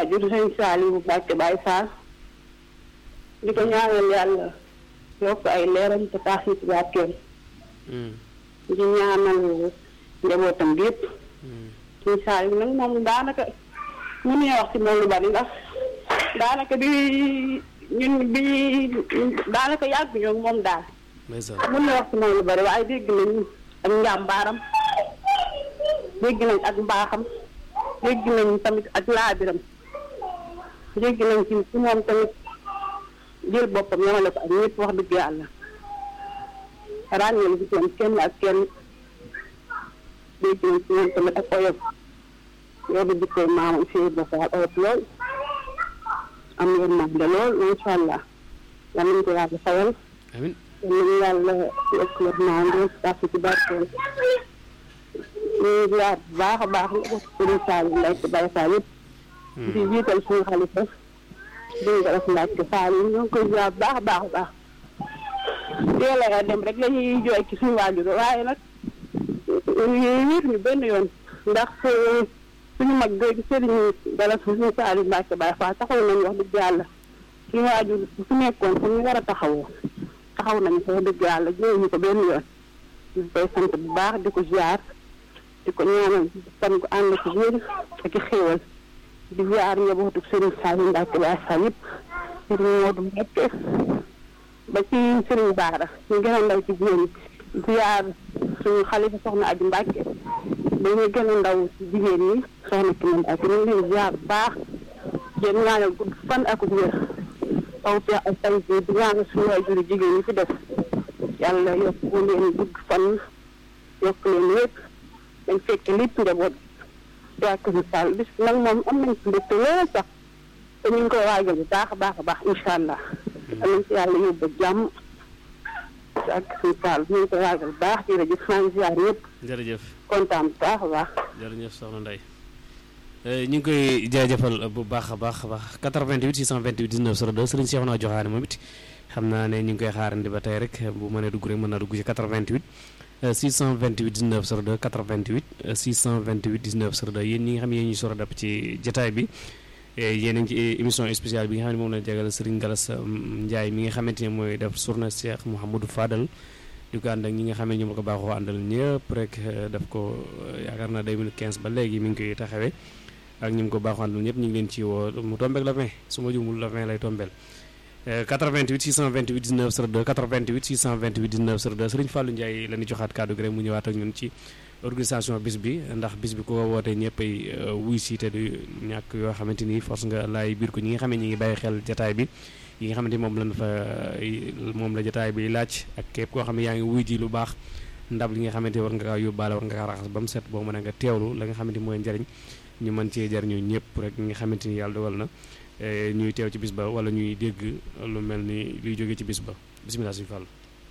waajur sëñ Saliou Mbacke Baye Fall di ko ñaanal yàlla yokk ay leeram te tax ci barkeem di ñaanal njabootam bi yëpp sëñ Saliou nag moom daanaka mënuñoo wax ci moom lu bari ndax daanaka bi ñun bi daanaka yàgg ñoo moom daal mën na wax ci moom lu bari waaye dégg nañ ak njàmbaaram dégg nañ ak mbaaxam dégg nañ tamit ak laabiram dégg nañ ci ci moom tamit jël boppam yamale ko ak ñëpp wax dëgg yàlla ràññeel bi ci kenn ak kenn dégg nañ ci moom tamit ak oyof yow di dikkee maamam fii ba faal oyof lool am yërmande lool macha allah yal nañu ko yàlla fayal amiin yal nañu yàlla yokk yërmande tax ci barkeel ñu ngi ziar bu baax a baax la ko sëriñ Saliou Mbacke Baye Fall yëpp di jiital suñu xalifa duñu ko def Mbacke Fall yi ñoo ngi koy ziar bu baax a baax a baax teel a dem rek la ñuy jooy ci suñu waajur waaye nag wér ñu benn yoon ndax suñu mag googu sëriñ dala suñu Saliou Mbacke Baye Fall taxaw nañu wax dëgg yàlla suñu waajur su nekkoon fu ñu war a taxawoo taxaw nañu ko wax dëgg yàlla jooy ñu ko benn yoon ñu koy sant bu baax di ko ziar di ko ñaanal fan ko ànd ko wér ak i xéewal di ziar njabootu sëriñ Saliou Mbacke Baye Fall yëpp sëriñ Modou Mbacke ba ci sëriñ Baara ñu gën a ndaw ci jigéen ñi ziar suñu xalifa soxna Adi Mbacke ba ñu gën a ndaw ci jigéen ñi soxna Kine Mbacke ñu ngi leen ziar bu baax yéen ñaanal gudd fan ak wér taw feex ak tay di ñaanal suñu waajur jigéen ñi fi def yàlla yokk leen gudd fan yokk leen lépp dañ fekk lépp njaboot waa Kër Sall bis nag moom am nañ ci mbégte lool sax te ñu ngi koy waajal bu baax a baax a baax incha allah. am nañ ci yàlla yóbbu jàmm ak Kër Sall ñu ngi koy waajal bu baax jërëjëf maa ngi ziar ñëpp jërëjëf kontaan bu baax a baax. jërëjëf soxna Ndeye ñu ngi koy jaajëfal bu baax a baax a baax 88 628 19 02 Serigne Cheikhouna Joxaane moom it xam naa ne ñu ngi koy xaarandi ba tey rek bu mënee dugg rek mën naa dugg ci 88 628 19 02 88 628 19 02 yéen ñi nga xam ne yéen ñuy soro dap ci jataay bi yéen a ngi ci émission spéciale bi nga xam ne moom la jagal Serigne Galas Ndiaye mi nga xamante ne mooy def journée Cheikh Mouhamadou Fadal di ko ànd ak ñi nga xam ne ñoom la ko baaxoo àndal ñëpp rek daf ko yaakaar naa 2015 ba léegi mi ngi koy taxawee ak ñi mu ko baaxoo àndal ñëpp ñu ngi leen ci woo mu tombeek la 20 su ma jumul la 20 lay tombeel 88 628 19 02 88 628 19 02 Serigne Fallou Ndiaye la ñu joxaat kàddu gi rek mu ñëwaat ak ñun ci organisation bis bi ndax bis bi ku ko wootee ñëpp ay wuy si te du ñàkk yoo xamante ni force nga laay biir ko ñi nga xam ne ñi ngi bàyyi xel jataay bi yi nga xamante ni moom lañ fa moom la jataay bi laaj ak képp koo xam ne yaa ngi wuy ji lu baax ndab li nga xamante war nga kaa yóbbaale war nga kaa raxas ba mu set boo mën a nga teewlu la nga xamante ni mooy njariñ ñu mën cee jariñu ñëpp rek ñi nga xamante ni yàlla dogal na ñuy teew ci bis ba wala ñuy dégg lu mel ni luy jóge ci bis ba bisimilah suñu fàll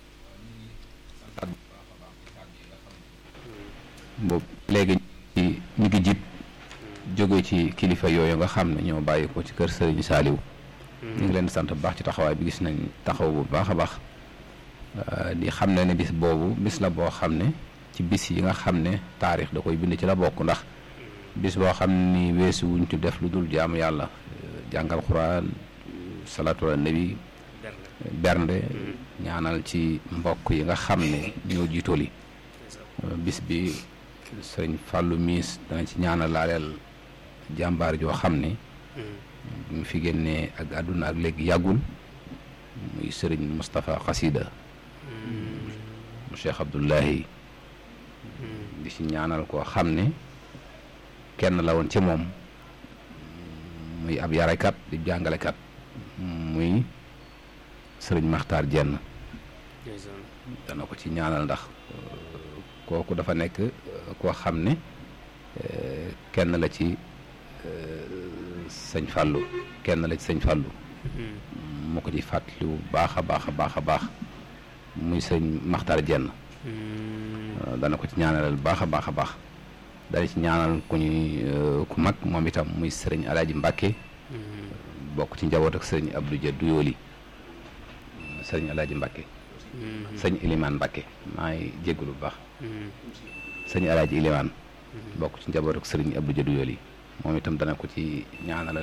boobu léegi ci ñu ngi jib jóge ci kilifa yooyu nga xam ne ñoo bàyyi ko ci kër Serigne Saliou ñu ngi leen di sant bu baax ci taxawaay bi gis nañ taxaw bu baax a baax di xam ne ne bis boobu bis la boo xam ne ci bis yi nga xam ne taarix da koy bind ci la bokk ndax bis boo xam ni weesu wuñ ci def lu dul jaamu yàlla jàngal xuraan salaatu ala nabi bernde ñaanal ci mbokk yi nga xam ne ñoo jiitooli bis bi sëriñ Fallou Miis dana ci ñaanal laaleel jàmbaar joo xam ne mu fi génnee ak àdduna ak léegi yàggul muy sëriñ Moustapha Xasida mu Cheikh Abdullahi di ci ñaanal koo xam ne kenn la woon ci moom muy ab yarekat di jàngalekat muy sëriñ Maxtaar Jenn dana ko ci ñaanal ndax kooku dafa nekk koo xam ne kenn la ci sëñ Fàllu kenn la ci sëñ Fàllu mu ko ci fàttali bu baax a baax a baax a baax muy sëñ Maxtaar Jenn dana ko ci ñaanalal baax a baax a baax dana ci ñaanal ku ñuy ku mag moom itam muy sëriñ Alaaji Mbàkke bokk ci njaboot ak sëriñ Abdou Dia Duyooli sëriñ Alaaji Mbàkke sëñ Ilimaan Mbàkke maa ngi jégalu bu baax sëñ Alaaji Ilimaan bokk ci njaboot ak sëriñ Abdou Dia Duyooli moom itam dana ko ci ñaanalal